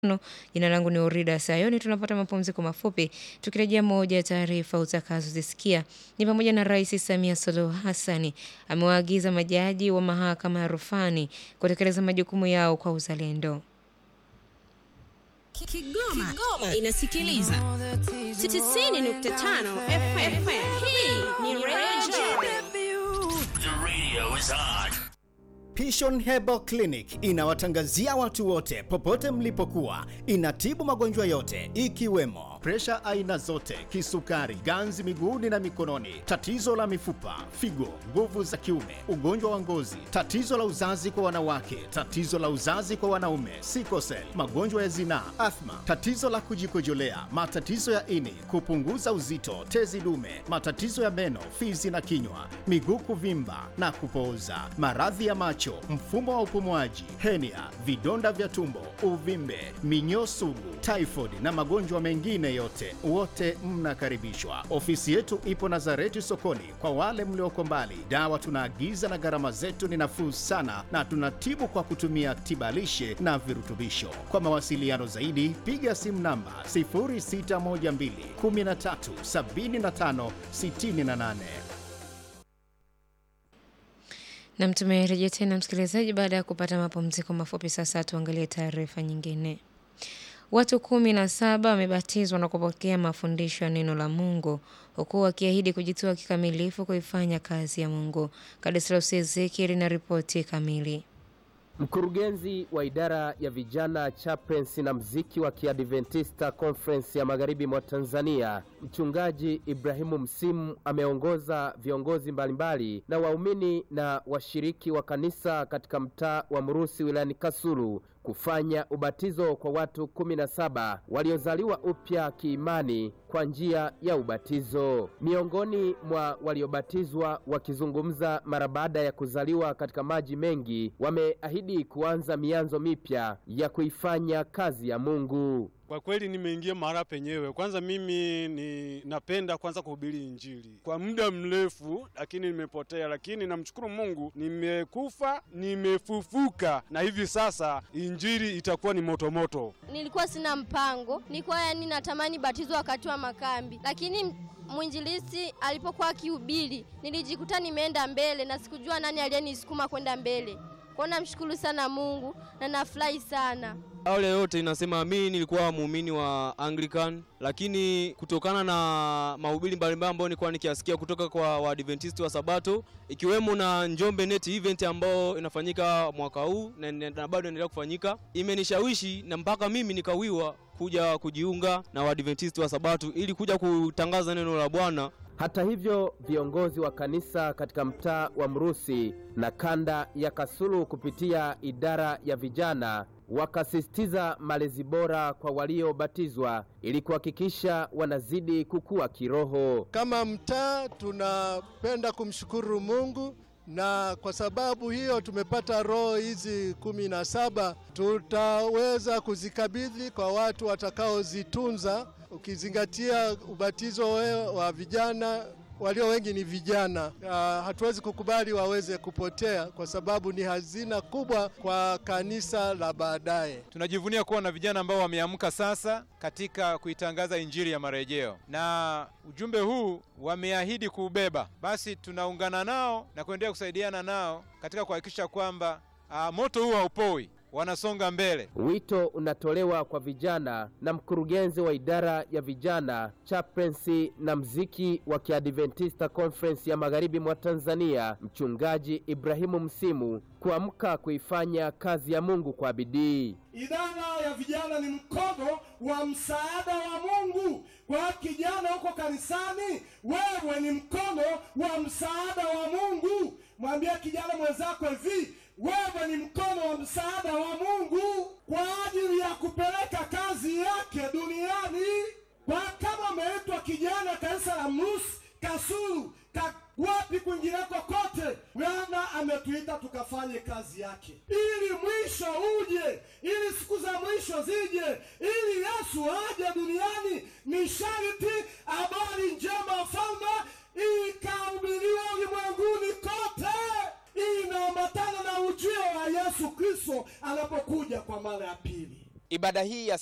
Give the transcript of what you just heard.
Jina langu ni Orida Sayoni. Tunapata mapumziko mafupi. Tukirejea, moja ya taarifa utakazozisikia ni pamoja na Rais Samia Suluhu Hassani amewaagiza majaji wa mahakama ya rufani kutekeleza majukumu yao kwa uzalendo. Kigoma, Kigoma inasikiliza 90.5 FM. Hii ni Radio The radio is on. Pishon Herbal Clinic inawatangazia watu wote popote mlipokuwa. Inatibu magonjwa yote ikiwemo presha aina zote, kisukari, ganzi miguuni na mikononi, tatizo la mifupa, figo, nguvu za kiume, ugonjwa wa ngozi, tatizo la uzazi kwa wanawake, tatizo la uzazi kwa wanaume, sikosel, magonjwa ya zinaa, athma, tatizo la kujikojolea, matatizo ya ini, kupunguza uzito, tezi dume, matatizo ya meno, fizi na kinywa, miguu kuvimba na kupooza, maradhi ya macho, mfumo wa upumuaji, henia, vidonda vya tumbo, uvimbe, minyoo sugu, typhoid na magonjwa mengine yote, wote mnakaribishwa. Ofisi yetu ipo Nazareti sokoni. Kwa wale mlioko mbali, dawa tunaagiza na gharama zetu ni nafuu sana, na tunatibu kwa kutumia tibalishe na virutubisho. Kwa mawasiliano zaidi, piga simu namba 0612 13 75 68. Nam, tumerejea tena msikilizaji, baada ya kupata mapumziko mafupi. Sasa tuangalie taarifa nyingine. Watu kumi na saba wamebatizwa na kupokea mafundisho ya neno la Mungu huku wakiahidi kujitoa kikamilifu kuifanya kazi ya Mungu. Kadislaus Ezekieli na ripoti kamili. Mkurugenzi wa idara ya vijana chaplains na mziki wa Kiadventista Conference ya Magharibi mwa Tanzania, Mchungaji Ibrahimu Msimu ameongoza viongozi mbalimbali na waumini na washiriki wa kanisa katika mtaa wa Mrusi wilayani Kasulu kufanya ubatizo kwa watu kumi na saba waliozaliwa upya kiimani kwa njia ya ubatizo. Miongoni mwa waliobatizwa wakizungumza mara baada ya kuzaliwa katika maji mengi, wameahidi kuanza mianzo mipya ya kuifanya kazi ya Mungu. Kwa kweli nimeingia mahala penyewe. Kwanza mimi ni napenda kwanza kuhubiri Injili kwa muda mrefu, lakini nimepotea, lakini namshukuru Mungu, nimekufa nimefufuka, na hivi sasa Injili itakuwa ni motomoto. Nilikuwa sina mpango, nilikuwa yani natamani batizo wakati wa makambi, lakini mwinjilisi alipokuwa akihubiri nilijikuta nimeenda mbele na sikujua nani aliyenisukuma kwenda mbele. Kwa namshukuru sana Mungu na nafurahi sana. Awali yote inasema mimi nilikuwa muumini wa Anglican, lakini kutokana na mahubiri mbalimbali ambayo nilikuwa nikiasikia kutoka kwa Waadventisti wa Sabato, ikiwemo na Njombe Net event ambayo inafanyika mwaka huu na, na bado inaendelea kufanyika, imenishawishi na mpaka mimi nikawiwa kuja kujiunga na Waadventisti wa Sabato ili kuja kutangaza neno la Bwana. Hata hivyo viongozi wa kanisa katika mtaa wa Mrusi na kanda ya Kasulu kupitia idara ya vijana wakasisitiza malezi bora kwa waliobatizwa ili kuhakikisha wanazidi kukua kiroho. Kama mtaa tunapenda kumshukuru Mungu na kwa sababu hiyo tumepata roho hizi kumi na saba tutaweza kuzikabidhi kwa watu watakaozitunza, ukizingatia ubatizo wa vijana walio wengi ni vijana. Uh, hatuwezi kukubali waweze kupotea kwa sababu ni hazina kubwa kwa kanisa la baadaye. Tunajivunia kuwa na vijana ambao wameamka sasa katika kuitangaza injili ya marejeo, na ujumbe huu wameahidi kuubeba. Basi tunaungana nao na kuendelea kusaidiana nao katika kuhakikisha kwamba uh, moto huu haupoi wanasonga mbele. Wito unatolewa kwa vijana na mkurugenzi wa idara ya vijana chaplainsi na mziki wa Kiadventista Conference ya Magharibi mwa Tanzania, Mchungaji Ibrahimu Msimu kuamka kuifanya kazi ya Mungu kwa bidii. Idara ya vijana ni mkono wa msaada wa Mungu kwa kijana huko kanisani. Wewe ni mkono wa msaada wa Mungu. Mwambie kijana mwenzako hivi, wewe ni mkono wa msaada wa Mungu kwa ajili ya kupeleka kazi yake duniani. Kwa kama umeitwa kijana kanisa la Mrusi, Kasulu, ka wapi kwingineko kote, Bwana ametuita tukafanye kazi yake, ili mwisho uje, ili siku za mwisho zije, ili Yesu aje duniani. Ni sharti habari njema ya ufalme ikahubiriwa ulimwenguni kote. Inaambatana na ujio wa Yesu Kristo anapokuja kwa mara ya pili. Ibada ibada hii ya